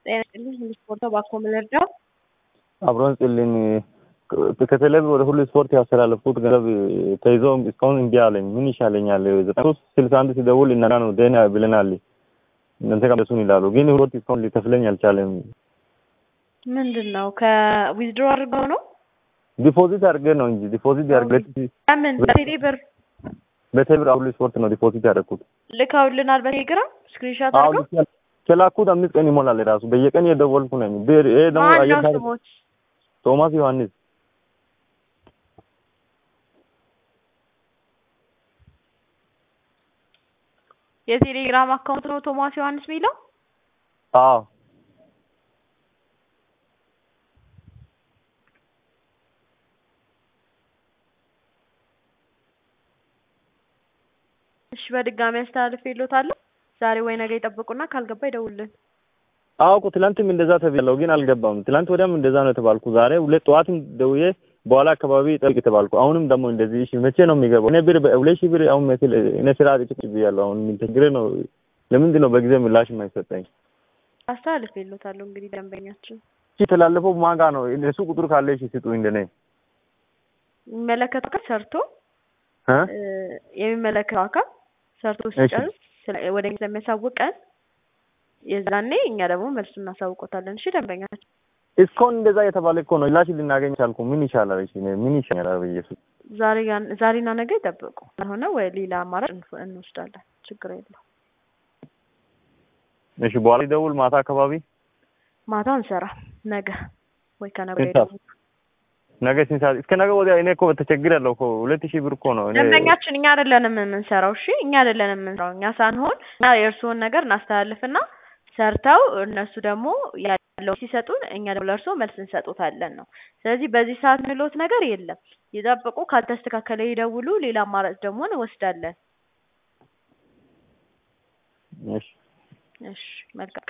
ጤና ይስጥልኝ ስፖርት ባኮ ምልርዳው አብሮን ጽልኝ ከተለብ ወደ ሁሉ ስፖርት ያስተላለፍኩት ገንዘብ ተይዞ እስካሁን እምቢ አለኝ። ምን ይሻለኛል? ዘጠና ሶስት ስልሳ አንድ ሲደውል እና ነው ደህና ብለናል እናንተ ጋር ይላሉ፣ ግን ሁለት እስካሁን ሊከፍለኝ አልቻለም። ምንድን ነው ከዊዝድሮ አድርገው ነው ዲፖዚት አድርገ ነው እንጂ ዲፖዚት ያድርገ ምን በቴሌ ብር በቴሌብር ሁሉ ስፖርት ነው ዲፖዚት ያደረኩት። ልከውልናል በቴሌግራም ስክሪንሾት አሁን አድርገው ከላኩት አምስት ቀን ይሞላል። ራሱ በየቀን የደወልኩ ነኝ። ብር ይሄ ደግሞ ማን አየር ነው ታሪክ ስሞት ቶማስ ዮሐንስ የቴሌግራም አካውንት ነው ቶማስ ዮሐንስ የሚለው አዎ እሺ በድጋሚ አስተላልፍ ይሎታለሁ ዛሬ ወይ ነገ ይጠብቁና ካልገባ ይደውልን አውቁ ትላንትም እንደዛ ተብያለሁ፣ ግን አልገባም። ትላንት ወዲያም እንደዛ ነው የተባልኩ። ዛሬ ሁለት ጠዋትም ደውዬ በኋላ አካባቢ ጠብቅ የተባልኩ። አሁንም ደግሞ እንደዚህ እሺ፣ መቼ ነው የሚገባው? እኔ ብር ሁለት ሺህ ብር አሁን መስል እኔ ስራ ጥጭ ብያለሁ። አሁን ምን ችግር ነው? ለምንድን ነው በጊዜ ምላሽ የማይሰጠኝ? አስተላልፍ ይሎታለሁ እንግዲህ ደንበኛችን እሺ የተላለፈው ማጋ ነው። እሱ ቁጥር ካለ እሺ ስጡ እንደኔ የሚመለከተው አካል ሰርቶ እ እ የሚመለከተው አካል ሰርቶ ሲጨርስ ስለ- ወደ እኛ ስለሚያሳውቀን የዛኔ እኛ ደግሞ መልሱ እናሳውቆታለን። እሺ ደንበኛችን እስካሁን እንደዛ የተባለ እኮ ነው። ምላሽ ልናገኝ ቻልኩ። ምን ይሻላል? እሺ እኔ ምን ይሻላል? በኢየሱስ ዛሬ ያን- ዛሬና ነገ ይጠብቁ ካልሆነ ወይ ሌላ አማራጭ እንፍ- እንወስዳለን። ችግር የለው። እሺ በኋላ ይደውል ማታ አካባቢ ማታ እንሰራ ነገ ወይ ከነገ ስንት ሰዓት? ነገ ስንት ሰዓት? እስከ ነገ ወዲያ እኔ እኮ ተቸግሬያለሁ እኮ ሁለት ሺህ ብር እኮ ነው እኔ ደንበኛችን እኛ አይደለንም የምንሰራው። እሺ እኛ አይደለንም የምንሰራው። እኛ ሳንሆን እኛ የእርስዎን ነገር እናስተላልፍና ሰርተው እነሱ ደግሞ ያለው ሲሰጡን እኛ ደግሞ ለእርስዎ መልስ እንሰጡታለን ነው። ስለዚህ በዚህ ሰዓት ምሎት ነገር የለም። ይጠብቁ። ካልተስተካከለ ይደውሉ። ሌላ አማራጭ ደግሞ እንወስዳለን። እሺ እሺ መልካም